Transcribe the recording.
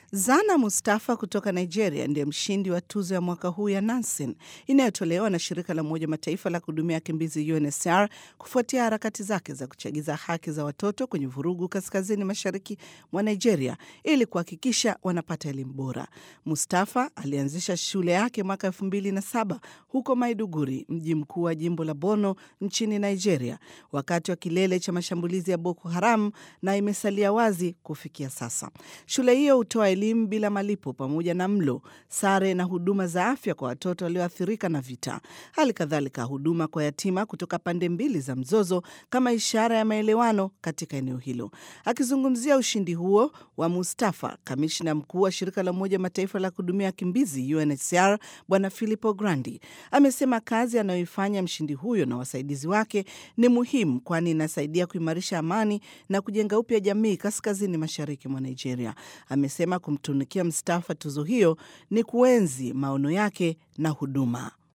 Zana Mustafa kutoka Nigeria ndiye mshindi wa tuzo ya mwaka huu ya Nansen inayotolewa na shirika la Umoja Mataifa la kuhudumia wakimbizi UNHCR kufuatia harakati zake za kuchagiza haki za watoto kwenye vurugu kaskazini mashariki mwa Nigeria ili kuhakikisha wanapata elimu bora. Mustafa alianzisha shule yake mwaka elfu mbili na saba huko Maiduguri, mji mkuu wa jimbo la Borno nchini Nigeria, wakati wa kilele cha mashambulizi ya Boko Haram na imesalia wazi kufikia sasa. Shule hiyo hutoa elimu bila malipo pamoja na mlo, sare na huduma za afya kwa watoto walioathirika na vita, hali kadhalika huduma kwa yatima kutoka pande mbili za mzozo kama ishara ya maelewano katika eneo hilo. Akizungumzia ushindi huo wa Mustafa, kamishna mkuu wa shirika la Umoja Mataifa la kuhudumia wakimbizi UNHCR Bwana Filippo Grandi amesema kazi anayoifanya mshindi huyo na wasaidizi wake ni muhimu, kwani inasaidia kuimarisha amani na kujenga upya jamii kaskazini mashariki mwa Nigeria. Amesema kumtunikia Mustafa tuzo hiyo ni kuenzi maono yake na huduma.